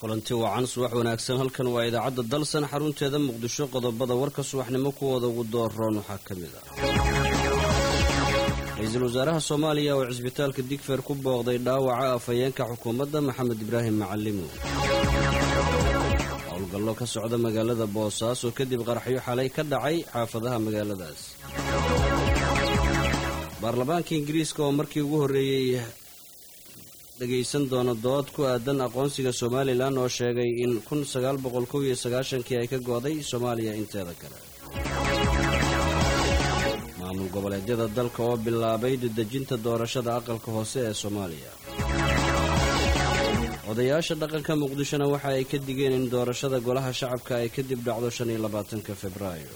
kulanti wacan subax wanaagsan halkan waa idaacadda dalsan xarunteeda muqdisho qodobada warka subaxnimo kuwooda ugu dooroon waxaa ka mid ah ra-iisul wasaaraha soomaaliya oo cisbitaalka digfeer ku booqday dhaawaca afhayeenka xukuumadda maxamed ibraahim macalimo howlgallo ka socda magaalada boosaaso kadib qaraxyo xalay ka dhacay xaafadaha magaaladaas baarlamaanka ingiriiska oo markii ugu horreeyey dhegaysan doono dood ku aadan aqoonsiga somalilan oo sheegay in kun sagaal boqol kow iyo sagaashankii ay ka gooday soomaaliya inteeda kale maamul goboleedyada dalka oo bilaabay dedejinta doorashada aqalka hoose ee soomaaliya odayaasha dhaqanka muqdishona waxa ay ka digeen in doorashada golaha shacabka ay kadib dhacdo shan iyo labaatanka februaayo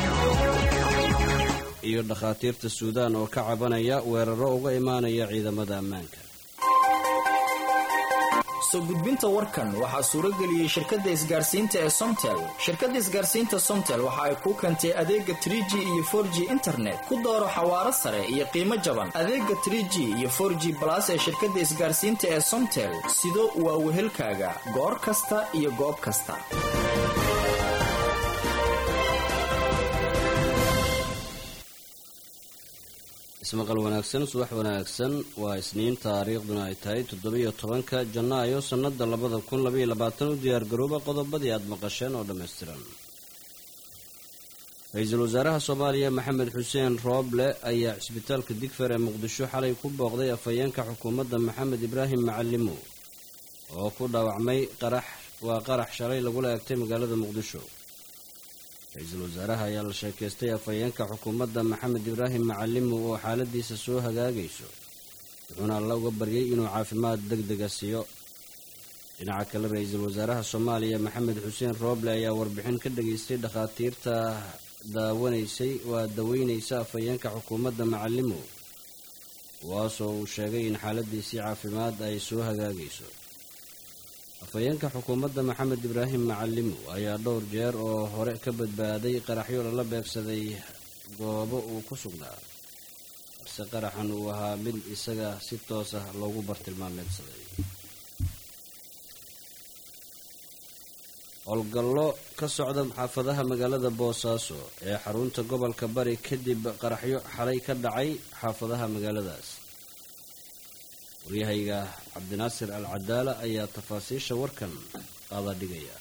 iyo dhakhaatiirta suudaan oo ka cabanaya weeraro uga imaanaya ciidamada ammaanka soo gudbinta warkan waxaa suurageliyey shirkadda isgaarsiinta ee somtel shirkadda isgaarsiinta somtel waxa ay kuu keentay adeega tr g iyo for g internet ku dooro xawaaro sare iyo qiimo jaban adeega tr g iyo for g balas ee shirkadda isgaarsiinta ee somtel sido waa wehelkaaga goor kasta iyo goob kasta ismaqal wanaagsan subax wanaagsan waa isniin taariikhduna ay tahay toddobiyo tobanka janaayo sannada labada kun labaiyo labaatan u diyaargarooba qodobadii aada maqasheen oo dhammaystiran ra-iisul wasaaraha soomaaliya maxamed xuseen rooble ayaa cisbitaalka digfer ee muqdisho xalay ku booqday afhayeenka xukuumadda maxamed ibraahim macalimo oo ku dhaawacmay qarax waa qarax shalay lagula eegtay magaalada muqdisho ra-iisul wasaaraha ayaa la sheekaystay afhayeenka xukuumadda maxamed ibraahim macalimo oo xaaladiisa soo hagaagayso wuxuuna alla uga baryay inuu caafimaad deg dega siiyo dhinaca kale ra-iisul wasaaraha soomaaliya maxamed xuseen rooble ayaa warbixin ka dhageystay dhakhaatiirta daawanaysay waa daweynaysa afhayeenka xukuumadda macalimo kuwaasoo uu sheegay in xaaladiisii caafimaad ay soo hagaagayso afhayeenka xukuumadda maxamed ibraahim macalimo ayaa dhowr jeer oo hore ka badbaaday qaraxyo lala beegsaday goobo uu ku sugnaa balse qaraxan uu ahaa mid isaga si toos ah loogu bartilmaameedsaday howlgallo ka socda xaafadaha magaalada boosaaso ee xarunta gobolka bari kadib qaraxyo xalay ka dhacay xaafadaha magaaladaas waryahayga cabdinaasir al cadaala ayaa tafaasiisha warkan qaada dhigaya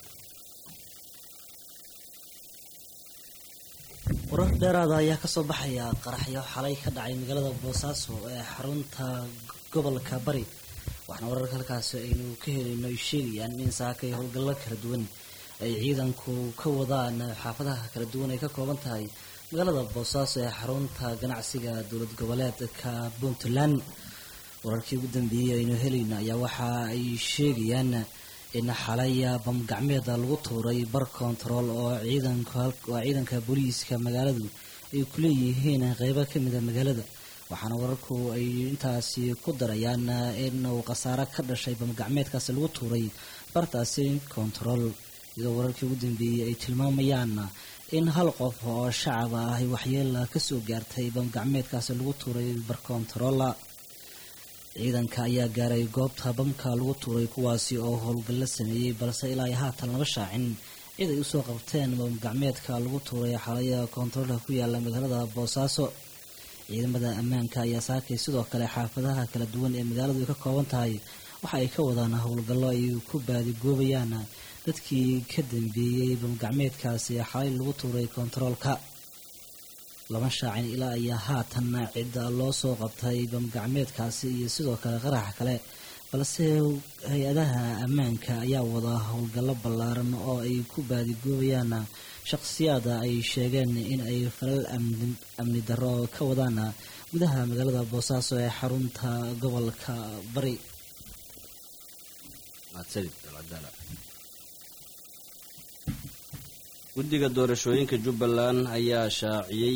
warar dheeraada ayaa kasoo baxaya qaraxyo xalay ka dhacay magaalada boosaaso ee xarunta gobolka bari waxaana wararka halkaasi aynu ka helayno ay sheegayaan in saaka iyo howlgallo kala duwan ay ciidanku ka wadaan xaafadaha kala duwan ay ka kooban tahay magaalada boosaaso ee xarunta ganacsiga dowlad goboleedka puntland wararkii ugu dambeeyey aynu helayna ayaa waxa ay sheegayaan in xalay bamgacmeeda lagu tuuray bar kontarool oo ciidankwaa ciidanka booliiska magaaladu ay ku leeyihiin qeybo ka mida magaalada waxaana wararku ay intaasi ku darayaan in uu khasaaro ka dhashay bamgacmeedkaasi lagu tuuray bartaasi kontarool iyadoo wararkii ugu dambeeyey ay tilmaamayaan in hal qof oo shacab ah ay waxyeela kasoo gaartay bamgacmeedkaasi lagu tuuray bar kontaroola ciidanka ayaa gaaray goobta bamka lagu tuuray kuwaasi oo howlgallo sameeyey balse ilaa ay haatan lama shaacin cid ay usoo qabteen bamgacmeedka lagu tuuray xalaya kontaroolka ku yaala magaalada boosaaso ciidamada ammaanka ayaa saakay sidoo kale xaafadaha kala duwan ee magaaladu ay ka kooban tahay waxa ay ka wadaan howlgallo ay ku baadigoobayaan dadkii ka dambeeyey bamgacmeedkaasi xalay lagu tuuray kontaroolka lama shaacin ilaa ayaa haatan cidda loo soo qabtay bamgacmeedkaasi iyo sidoo kale qaraxa kale balse hay-adaha ammaanka ayaa wada howlgallo ballaaran oo ay ku baadigoobayaan shaqsiyaada ay sheegeen in ay falal amni darro ka wadaan gudaha magaalada boosaaso ee xarunta gobolka bari guddiga doorashooyinka jubbaland ayaa shaaciyey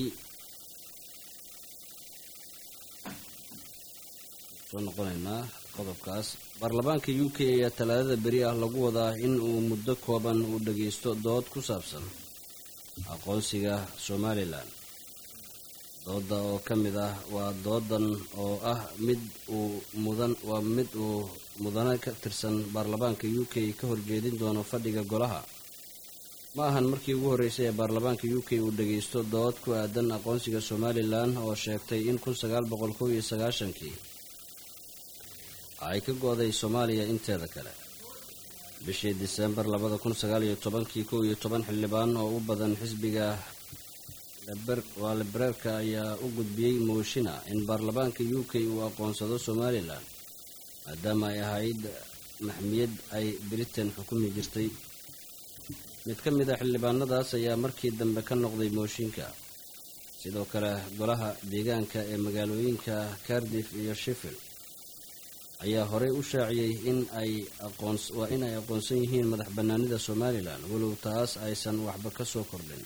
soo noqonaynaa qodobkaas baarlamaanka u k ayaa talaadada beri ah lagu wadaa in uu muddo kooban uu dhagaysto dood ku saabsan aqoonsiga somalilan dooda oo ka mid ah waa doodan oo ah mid uu mudan waa mid uu mudane ka tirsan baarlamaanka u k ka horjeedin doono fadhiga golaha ma ahan markii ugu horreysay ee baarlamaanka u k uu dhagaysto dood ku aadan aqoonsiga somalilan oo sheegtay in kun sagaal boqol kow iyo sagaashankii ay ka go-day soomaaliya inteeda kale bishii diseembar labada kun sagaal iyo tobankii kow iyo toban xildhibaan oo u badan xisbiga waa libereerka ayaa u gudbiyey mooshina in baarlamaanka u k uu aqoonsado somalilan maadaama ay ahayd maxmiyad ay britain xukumi jirtay mid ka mid a xildhibaanadaas ayaa markii dambe ka noqday mooshinka sidoo kale golaha deegaanka ee magaalooyinka cardiff iyo sheffield ayaa horey u shaaciyey in ay waa in ay aqoonsan yihiin madax bannaanida somalilan walow taas aysan waxba ka soo kordhin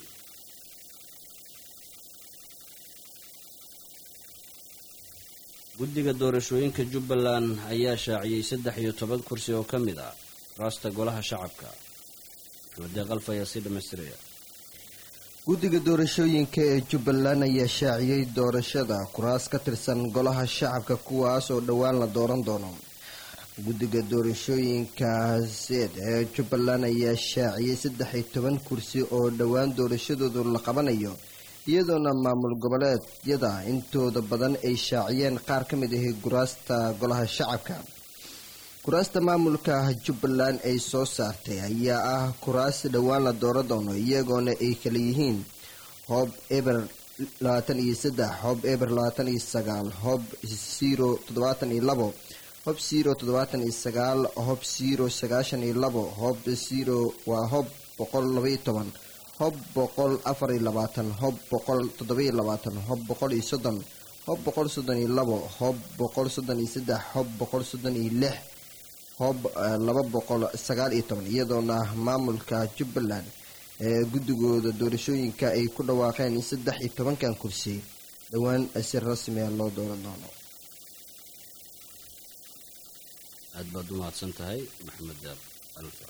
guddiga doorashooyinka jubbaland ayaa shaaciyey saddex iyo toban kursi oo ka mid ah raasta golaha shacabka maxamedeeqalfaya si dhamaystiraya guddiga doorashooyinka ee jubbaland ayaa shaaciyey doorashada kuraas ka tirsan golaha shacabka kuwaas oo dhowaan la dooran doono guddiga doorashooyinka seed ee jubbaland ayaa shaaciyey saddex iyo toban kursi oo dhowaan doorashadoodu la qabanayo iyadoona maamul goboleedyada intooda badan ay shaaciyeen qaar ka mid ahi kuraasta golaha shacabka kuraasta maamulka jubbaland ay soo saartay ayaa ah kuraas dhowaan la dooran doono iyagoona ay kala yihiin hoob eber labaatan iyo saddex hoob eber labaatan iyo sagaal hoob ziro toddobaatan iyo labo hoob ziro toddobaatan iyo sagaal hoob ziro sagaashan iyo labo hoob ziro waa hoob boqol labaiyo toban hob boqol afar iyo labaatan hob boqol toddobiyo labaatan hob boqol iyo soddon hob boqol soddon iyo labo hob boqol soddon iyo saddex hob boqol soddon iyo lix hob laba boqol sagaal iyo toban iyadoona maamulka jubbaland ee guddigooda doorashooyinka ay ku dhawaaqeen in saddex iyo tobankan kursi dhowaan si rasmiga loo dooran doono aad baad u mahadsan tahay maxamed deeq alfa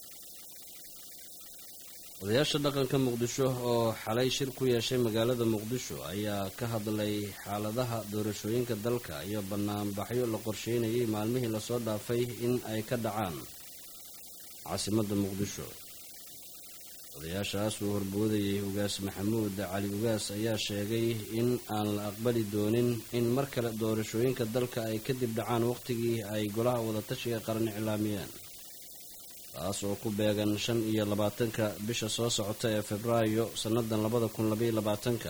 odayaasha dhaqanka muqdisho oo xalay shir ku yeeshay magaalada muqdisho ayaa ka hadlay xaaladaha doorashooyinka dalka iyo banaanbaxyo la qorsheynayay maalmihii lasoo dhaafay in ay ka dhacaan caasimadda muqdisho odayaashaas uu horboodayay ugaas maxamuud cali ugaas ayaa sheegay in aan la aqbali doonin in mar kale doorashooyinka dalka ay kadib dhacaan waqtigii ay golaha wadatashiga qaran iclaamiyeen taas oo ku beegan shan iyo labaatanka bisha soo socota ee febraayo sannadan labada kun labaiyo labaatanka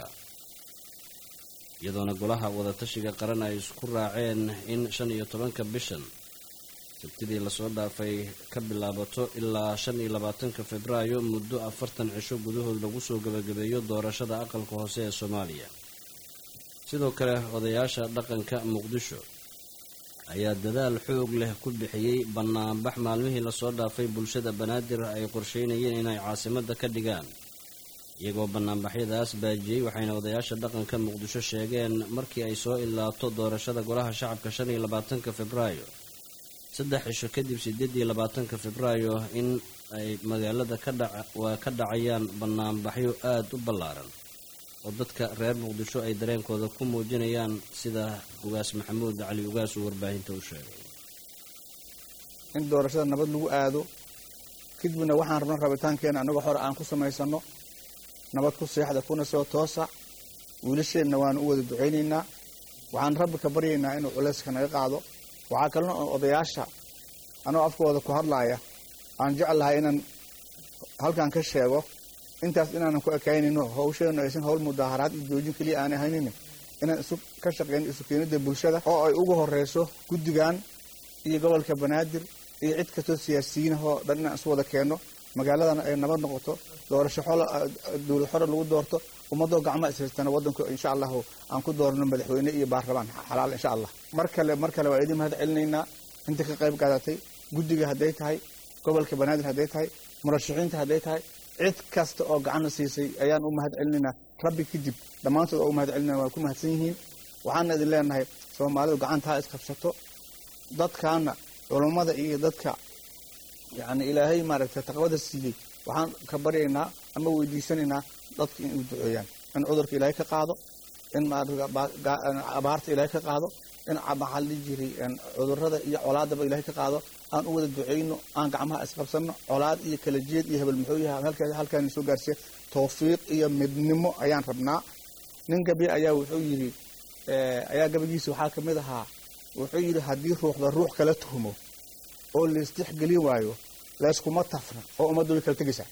iyadoona golaha wadatashiga qaran ay isku raaceen in shan iyo tobanka bishan sabtidii lasoo dhaafay ka bilaabato ilaa shan iyo labaatanka febraayo muddo afartan cisho gudahood lagu soo gabagabeeyo doorashada aqalka hoose ee soomaaliya sidoo kale odayaasha dhaqanka muqdisho ayaa dadaal xoog leh ku bixiyey banaanbax maalmihii lasoo dhaafay bulshada banaadir ay qorsheynayeen inay caasimadda ka dhigaan iyagoo banaanbaxyadaas baajiyey waxayna odayaasha dhaqanka muqdisho sheegeen markii ay soo ilaato doorashada golaha shacabka shan iyo labaatanka febraayo saddex cisho kadib sideed iyo labaatanka febraayo in ay magaalada waa ka dhacayaan banaanbaxyo aada u ballaaran oo dadka reer muqdisho ay dareenkooda ku muujinayaan sida ugaas maxamuud cali ugaas uu warbaahinta u sheegay in doorashada nabad lagu aado kadibna waxaan rabno rabitaankeena annagoo hore aan ku samaysano nabad ku seexda kuna soo toosa wiilasheenna waanu u wada ducaynaynaa waxaan rabbi ka baryaynaa inuu culayska naga qaado waxaa kalena oo odayaasha anoo afkooda ku hadlaaya aan jeclahay inaan halkan ka sheego intaas inaanan ku ekaynayno hawsheenu aysan hawl mudaaharaad iyo joojin keliya aan ahaynin inaan isu ka shaqeyno isu keenida bulshada oo ay ugu horeyso guddigan iyo gobolka banaadir iyo cid kastoo siyaasiyiinahoo dhan inaan isu wada keenno magaaladana ay nabad noqoto doorasho dowlad xore lagu doorto ummadoo gacma ishaystana wadanku insha allahu aan ku doorno madaxweyne iyo baarlamaan xalaal insha allah mar kale mar kale waa idin mahad celinaynaa inta ka qayb qaadatay guddiga hadday tahay gobolka banaadir hadday tahay murashaxiinta hadday tahay cid kasta oo gacanna siisay ayaan u mahad celinaynaa rabbi kadib dhammaantood oo u mahad celinaa waa ku mahadsan yihiin waxaana idin leenahay soomaalidu gacanta ha isqabsato dadkaana culummada iyo dadka yacni ilaahay maaragtay taqwada siiyey waxaan ka baryaynaa ama weydiisanaynaa dadka in u duceeyaan in cudurka ilaahay ka qaado in abaarta ilaahay ka qaado in maxaa la dhihi jiray cudurrada iyo colaadaba ilaahay ka qaado aan u wada ducayno aan gacmaha isqabsanno colaad iyo kala jeed iyo hebel muxuu yahay halkaa halkaan soo gaarsiiya tawfiiq iyo midnimo ayaan rabnaa nin gabi ayaa wuxuu yidhi ayaa gabagiisa waxaa ka mid ahaa wuxuu yidhi haddii ruuxda ruux kala tuhmo oo laistixgelin waayo layskuma tafna oo ummaddu way kala tegaysaa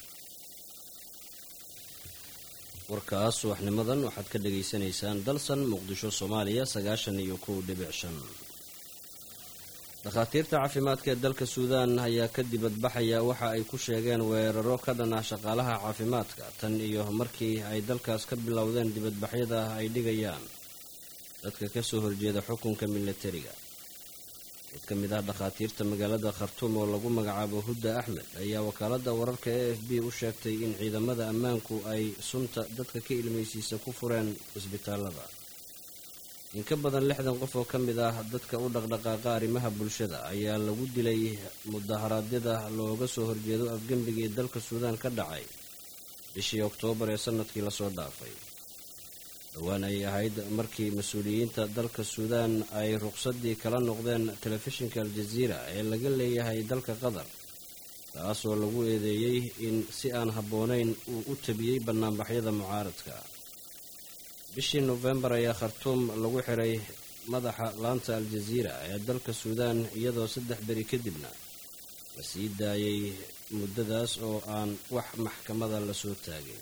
warkaas subaxnimadan waxaad ka dhagaysanaysaan dalsan muqdisho soomaaliya sagaashan iyo kow dhibic shan dhakhaatiirta caafimaadka ee dalka suudaan ayaa ka dibadbaxaya waxa ay ku sheegeen weeraro ka dhan ah shaqaalaha caafimaadka tan iyo markii ay dalkaas ka bilowdeen dibadbaxyada ay dhigayaan dadka kasoo horjeeda xukunka milatariga mid ka mid ah dhakhaatiirta magaalada khartuum oo lagu magacaabo hudda axmed ayaa wakaaladda wararka e f b u sheegtay in ciidamada ammaanku ay sunta dadka ka ilmaysiisa ku fureen cisbitaalada in ka badan lixdan qof oo ka mid ah dadka u dhaqdhaqaaqa arrimaha bulshada ayaa lagu dilay mudaharaadyada looga soo horjeedo afgembigii dalka suudaan ka dhacay bishii oktoobar ee sanadkii lasoo dhaafay dhowaan ay ahayd markii mas-uuliyiinta dalka suudaan ay ruqsadii kala noqdeen telefishinka aljaziira ee laga leeyahay dalka qatar taasoo lagu eedeeyey in si aan habboonayn uu u tabiyey bannaanbaxyada mucaaradka bishii nofembar ayaa khartuum lagu xiray madaxa laanta aljaziira ee dalka suudaan iyadoo saddex beri kadibna la sii daayay muddadaas oo aan wax maxkamada lasoo taagin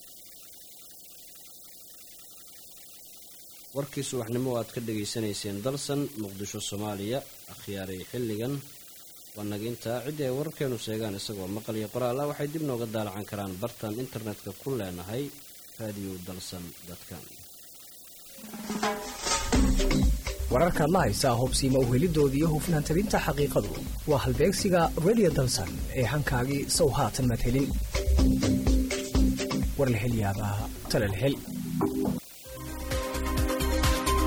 warkii subaxnimo aad ka dhegaysanayseen dalsan muqdisho soomaaliya akhyaaray xilligan waa naga intaa ciddii ay wararkeenu sheegaan isagoo maqal iyo qoraal ah waxay dib nooga daalacan karaan bartan internetka ku leenahay radio dalsan dadkan wararkaad la haysaa hubsiima uhelidooda iyo hufnaan tabinta xaqiiqadu waa halbeegsiga radio dalsan ee hankaagii sow haatan madhelin warlahelyaabaha talalhel